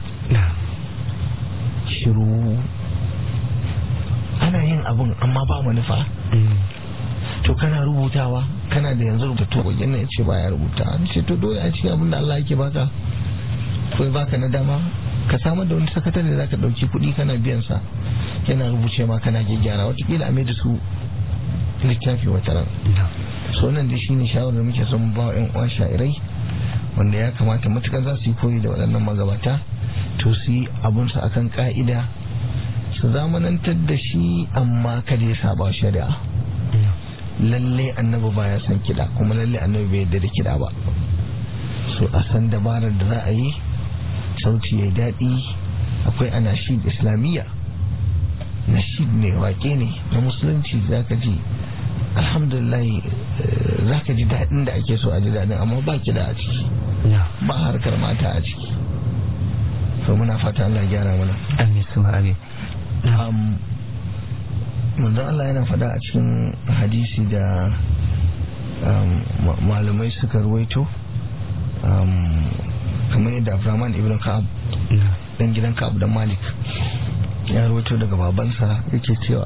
Speaker 4: shiru ana yin abin amma ba manufa to kana rubutawa kana da yanzu rubutu wajen ya ce baya rubuta ce to dole a cikin abin da Allah yake baka ko baka na dama ka samar da wani sakatare da zaka dauki kuɗi kana biyan sa yana rubuce ma kana gyara watakila a da su littafi wata ran so nan dai shine shawarar muke son ba wa yan uwa sha'irai wanda ya kamata matuƙar za su yi koyi da waɗannan magabata to su yi abunsu akan ka'ida su zamanantar da shi amma kada ya saba shari'a lalle annabi baya son kiɗa kuma lalle annabi bai yarda da kiɗa ba so a san dabarar da za a yi sauti ya daɗi akwai anashid islamiyya nashid ne wake ne na musulunci za ka ji alhamdulillah za ka ji daɗin da ake so a ji daɗin amma ba kiɗa a ciki ba harkar mata a ciki so muna fata Allah ya gyara mana
Speaker 3: amin su amin
Speaker 4: um, manzon Allah yana faɗa a cikin hadisi da um, ma- malamai suka ruwaito um, kamar yadda Abdurrahman ibn Ka'ab dan gidan Ka'ab dan Malik ya ruwaito daga babansa yake cewa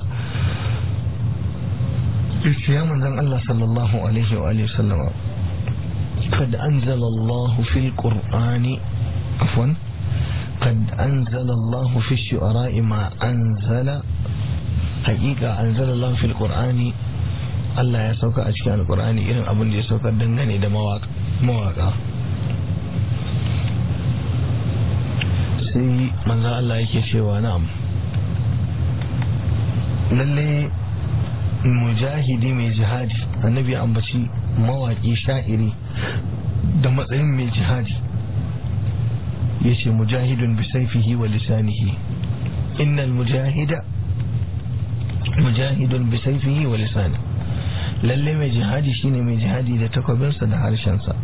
Speaker 4: yace ya manzon Allah sallallahu alaihi wa alihi sallama قد أنزل الله في القرآن عفوا قد أنزل الله في الشعراء ما أنزل حقيقة أنزل الله في القرآن Allah ya sauka a cikin alkur'ani irin abin da ya sauka dangane da mawaka sai manzo Allah yake cewa na'am lalle mujahidi mai jihadi annabi ya ambaci mawaki sha'iri da matsayin mai jihadi yace mujahidun bi saifihi wa lisanihi innal mujahida mujahidun bi saifihi wa lisanihi lalle mai jihadi shine mai jihadi da takwabinsa da harshensa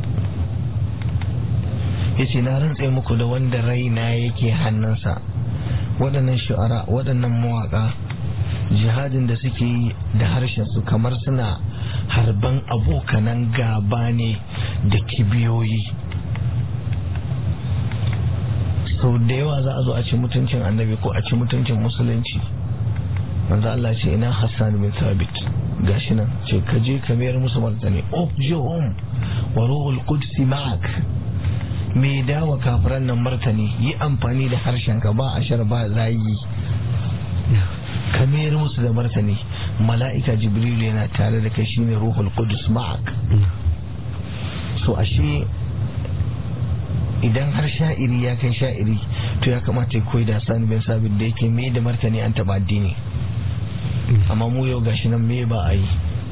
Speaker 4: yace na rantse muku da wanda raina yake hannunsa waɗannan shu'ara waɗannan mawaƙa jihadin da suke yi da harshensu kamar suna harban abokanan gaba ne da kibiyoyi sau da yawa za a zo a ci mutuncin annabi ko a ci mutuncin musulunci manzo Allah ce ina Hassan bin Thabit gashi nan ce ka je ka mayar musu martani ofjuhum wa ruhul quds ma'ak me dawa kafiran nan martani yi amfani da harshen ka ba ashar ba zayi ka mayar musu da martani mala'ika jibrilu yana tare da kai shine ruhul quds ma'ak so ashe idan har sha'iri ya kai sha'iri to ya kamata ya koyi da Hassan bin Sabit da yake mai da martani an taba addini amma mu yau gashi nan me ba a yi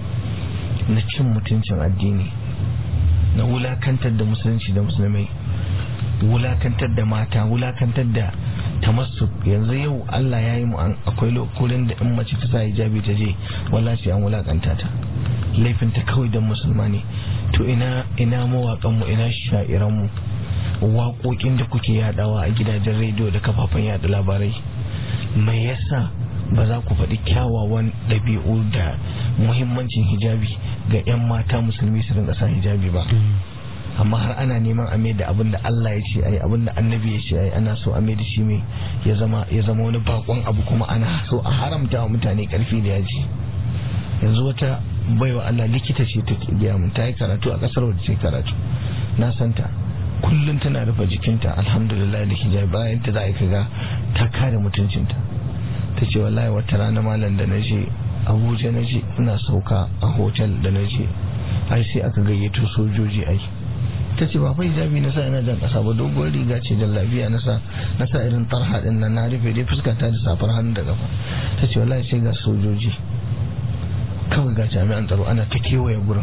Speaker 4: na cin mutuncin addini na wulakantar da musulunci da musulmai wulakantar da mata wulakantar da tamassuk yanzu yau Allah ya yi mu akwai lokurin da in mace ta sa hijabi ta je wallahi an wulakanta ta laifinta kawai don musulma ne to ina ina mawaƙan mu ina sha'iran mu waƙoƙin da kuke yadawa a gidajen rediyo da kafafen yada labarai mai yasa ba za ku faɗi kyawawan ɗabi'u da muhimmancin hijabi ga 'yan mata musulmi su rinka sa hijabi ba amma har ana neman a mai da abin da Allah ya ce ai abin da annabi ya ce ai ana so a mai da shi mai ya zama ya zama wani bakon abu kuma ana so a haramta wa mutane karfi da yaji yanzu wata baiwa Allah likita ce ta gaya mun ta yi karatu a kasar wadda ce karatu na santa kullum tana rufe jikinta alhamdulillah da hijabi bayan ta za a kaga ta kare mutuncinta ta ce wallahi wata rana malam da na je abuja na je ina sauka a hotel da na je ai sai aka gayyato sojoji ai ta ce ba fa hijabi na sa ina jan kasa ba doguwar riga ce da lafiya na sa na sa irin tarha din nan na rufe dai fuskata da safar hannu da kafa ta ce wallahi sai ga sojoji kawai ga jami'an tsaro ana ta kewaye gurin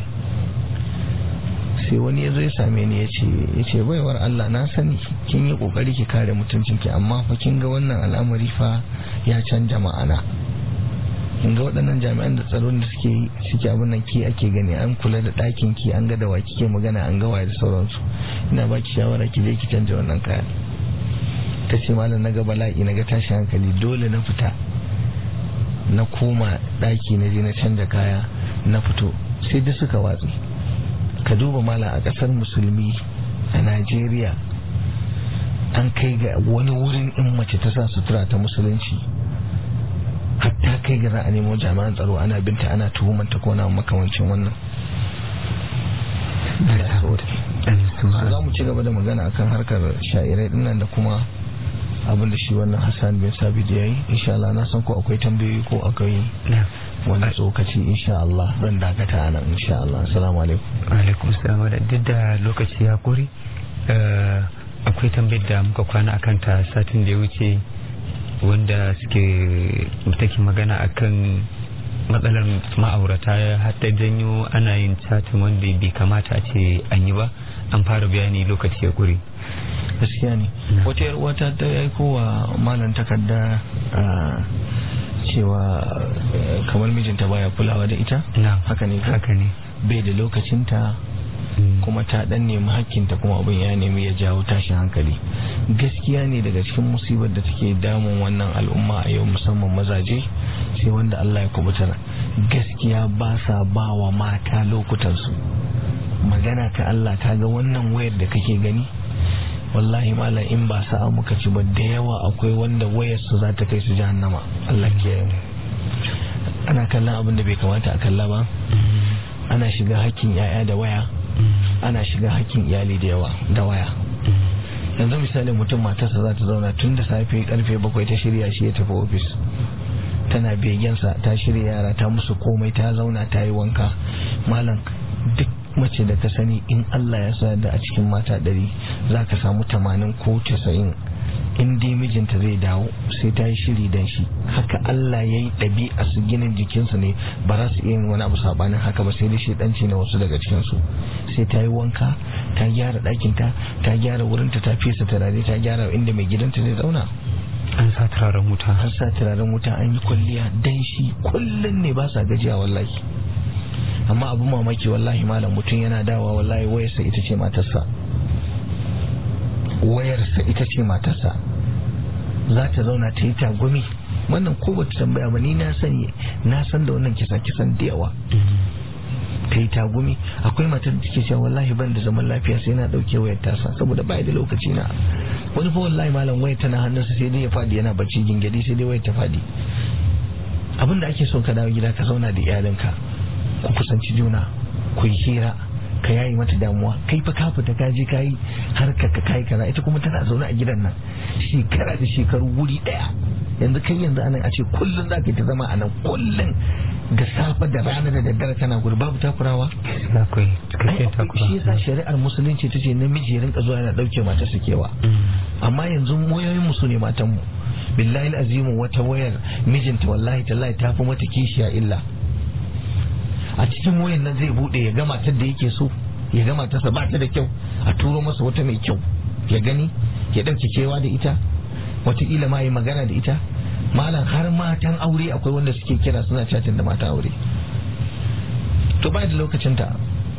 Speaker 4: sai wani ya zo ya same ni ya ce ya ce baiwar Allah na sani kin yi kokari ki kare mutuncin ki amma fa kin ga wannan al'amari fa ya canja ma'ana kin ga waɗannan jami'an da tsaron da suke suke abin nan ki ake gani an kula da ɗakin ki an ga da wa kike magana an ga waye da sauransu ina baki shawara ki je ki canja wannan kaya ta ce malam na ga bala'i na ga tashi hankali dole na fita na koma ɗaki na je na canja kaya na fito sai da suka watsi ka duba mala a ƙasar musulmi a najeriya an kai ga wani wurin in mace ta sa sutura ta musulunci hatta kai ga za a nemo jami'an tsaro ana binta ana tuhumanta ko na makamancin wannan za mu ci gaba da magana akan harkar sha'irai dinnan da kuma abin da shi wannan hassan bin sabid ya yi insha Allah na san ko akwai tambayoyi ko akwai wani tsokaci insha Allah zan dakata a nan insha Allah assalamu alaikum
Speaker 3: alaikum salam da duk da lokaci ya kuri akwai tambayar da muka kwana akan ta satin da ya wuce wanda suke take magana akan matsalar ma'aurata har ta janyo ana yin chatin wanda bai kamata a ce an yi ba an fara bayani lokaci ya kuri
Speaker 4: gaskiya ne wata yar wata ta aiko wa malam takarda cewa kamar mijinta baya kulawa da ita
Speaker 3: na
Speaker 4: haka ne
Speaker 3: haka ne
Speaker 4: bai da lokacinta kuma ta dan nemi hakkinta kuma abin ya nemi ya jawo tashin hankali gaskiya ne daga cikin musibar da take damun wannan al'umma a yau musamman mazaje sai wanda Allah ya kubutar gaskiya ba sa ba wa mata lokutansu magana ta Allah ka ga wannan wayar da kake gani wallahi malam in ba sa'a muka ci ba da yawa akwai wanda wayar su za ta kai su jahannama Allah ke ana kallon abin da bai kamata a kalla ba ana shiga hakkin yaya da waya ana shiga hakkin iyali da yawa da waya yanzu misali mutum matarsa za ta zauna tun da safe karfe bakwai ta shirya shi ya tafi ofis tana begensa ta shirya yara ta musu komai ta zauna ta yi wanka malam duk mace da ka sani in Allah ya sa da a cikin mata ɗari za ka samu tamanin ko casa'in in dai mijinta zai dawo sai ta yi shiri dan shi haka Allah ya yi ɗabi'a su ginin jikinsu ne ba za su iya yin wani abu sabanin haka ba sai dai shaidanci ne wasu daga cikinsu sai ta yi wanka ta gyara ɗakinta ta gyara wurinta ta fesa turare ta gyara inda mai gidanta zai zauna
Speaker 3: an sa turaren wuta
Speaker 4: an sa turaren wuta an yi kwalliya dan shi kullum ne ba sa gajiya wallahi amma abu mamaki wallahi malam mutum yana dawa wallahi wayarsa ita ce matarsa wayarsa ita ce matarsa za ta zauna ta yi tagumi wannan ko bata tambaya ba ni na sani na san da wannan kisa kisan da yawa ta yi tagumi akwai matar da take cewa wallahi ban da zaman lafiya sai na dauke wayar tasa saboda bai da lokaci na wani fa wallahi malam wayar tana hannunsa sai dai ya fadi yana bacci gingadi sai dai wayar ta fadi abin da ake so ka dawo gida ka zauna da iyalinka ku kusanci juna ku yi hira ka yayi mata damuwa kai fa ka fita ka je ka yi harkar ka kai kaza ita kuma tana zaune a gidan nan shekara da shekaru wuri daya yanzu kai yanzu anan a ce kullun za ka ta zama a nan kullun da safe da rana da daddare tana gudu babu takurawa
Speaker 3: akwai cikakken takura
Speaker 4: shi yasa shari'ar musulunci ta ce namiji ya rinka zuwa yana dauke mata su kewa amma yanzu wayoyin mu su ne matan mu billahi azimu wata wayar mijinta wallahi tallahi ta fi mata kishiya illa a cikin wayan nan zai bude ya gama ta da yake so ya gama ta sa ba ta da kyau a turo masa wata mai kyau ya gani ya dauke kewa da ita wataƙila ma yi magana da ita malam har matan aure akwai wanda suke kira suna chatin da mata aure to ba da lokacin ta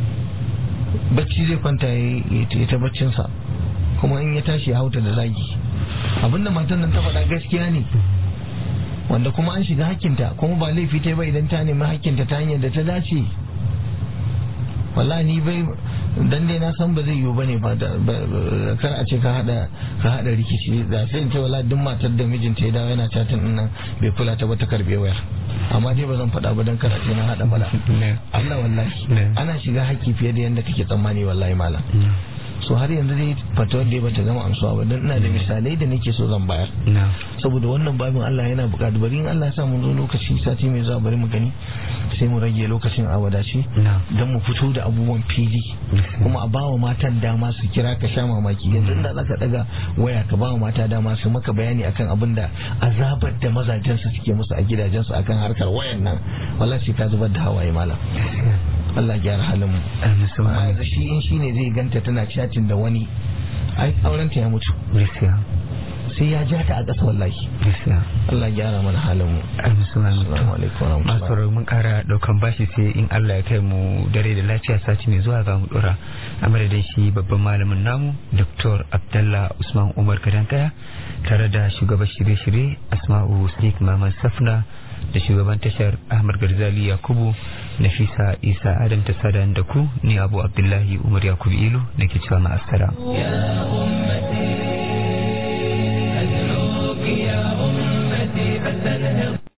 Speaker 4: bacci zai kwanta ya ta baccinsa kuma in ya tashi ya hauta da zagi abinda matan nan ta faɗa gaskiya ne wanda kuma an shiga hakkinta kuma ba laifi ta ba idan ta nemi hakkinta ta hanyar da ta dace wallahi ni bai dan dai na san ba zai yiwu bane ba kar a ce ka hada ka hada rikici da sai in ce wallahi duk matar da mijinta ya dawo yana chatin din nan bai kula ta ba ta karbe wayar amma dai ba zan faɗa ba dan kar a ce na hada bala Allah wallahi ana shiga hakki fiye da yanda kake tsammani wallahi malam so har yanzu dai fatawar da bata gama amsuwa ba don ina da misalai da nake so zan bayar saboda wannan babin Allah yana buƙatar bari in Allah ya sa mun zo lokaci sati mai zuwa bari mu gani sai mu rage lokacin a wadace don mu fito da abubuwan fili kuma a bawa matan dama su kira ka sha mamaki yanzu da zaka daga waya ka bawa mata dama su maka bayani akan abin da azabar da mazajen su suke musu a gidajen su akan harkar wayan nan wallahi sai ka zubar da hawaye malam Allah gyara halin mu amma yanzu shi in shine zai ganta tana chatin da wani ai auren ta ya mutu sai ya ja ta a ƙasa wallahi Allah gyara mana halin mu assalamu alaikum
Speaker 3: masu mun kara daukan bashi sai in Allah ya kai mu dare da lafiya sati mai zuwa za mu dora a madadin shi babban malamin namu Dr. Abdullah Usman Umar Kadankaya tare da shugaban shirye-shirye Asma'u Sadiq Maman Safna da shugaban tashar Ahmad Garzali Yakubu Nafisa Isa Adam ta sada da ku ni Abu Abdullahi Umar Yakubu Ilu nake cewa ma'asara.
Speaker 2: يا أم